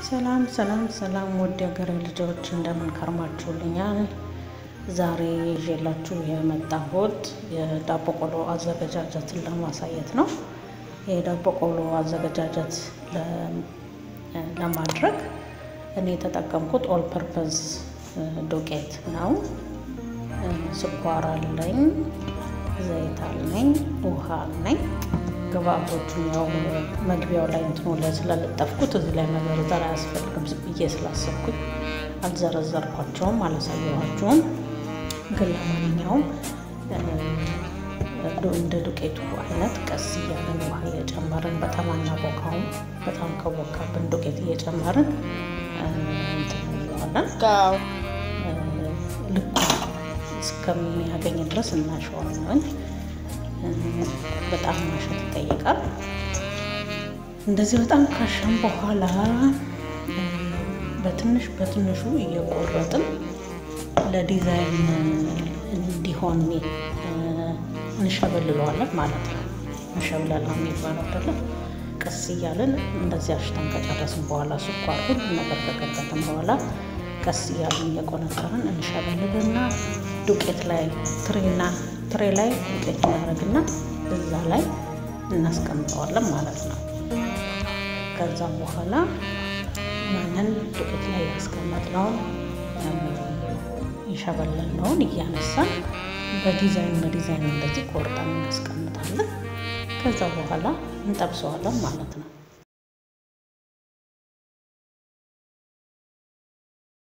ሰላም ሰላም ሰላም ውድ የሀገሬ ልጆች እንደምን ከርማችሁልኛል? ዛሬ ይዤላችሁ የመጣሁት የዳቦ ቆሎ አዘገጃጀትን ለማሳየት ነው። የዳቦ ቆሎ አዘገጃጀት ለማድረግ እኔ የተጠቀምኩት ኦል ፐርፐዝ ዱቄት ነው። ስኳር አለኝ፣ ዘይት አለኝ፣ ውሃ አለኝ። ግብአቶቹን ያው መግቢያው ላይ እንትኑ ላይ ስለለጠፍኩት እዚህ ላይ መዘርዘር አያስፈልግም ብዬ ስላሰብኩኝ አልዘረዘርኳቸውም፣ አላሳየኋቸውም። ግን ለማንኛውም እንደ ዱቄቱ አይነት ቀስ እያለን ውሃ እየጨመርን በጣም አናቦካውም። በጣም ከቦካብን ዱቄት እየጨመርን እንትን እንለዋለን ልኩ እስከሚያገኝ ድረስ እናሸዋለን። በጣም ማሸት ይጠይቃል። እንደዚህ በጣም ካሸን በኋላ በትንሽ በትንሹ እየቆረጥን ለዲዛይን እንዲሆን እንሸበልለዋለን ማለት ነው። መሸብለል ነው የሚባለው አይደለም። ቀስ እያለን እንደዚህ አሽተን ከጨረስን በኋላ ስኳር፣ ሁሉ ነገር ከከተትን በኋላ ቀስ እያለን እየቆነጠርን እንሸበልልና ዱቄት ላይ ትሬና ትሬ ላይ ዱቄት እናደርግና እዛ ላይ እናስቀምጠዋለን ማለት ነው። ከዛም በኋላ ያንን ዱቄት ላይ ያስቀመጥነውን የሸበለልነውን እያነሳን በዲዛይን በዲዛይን እንደዚህ ቆርጠን እናስቀምጣለን። ከዛ በኋላ እንጠብሰዋለን ማለት ነው።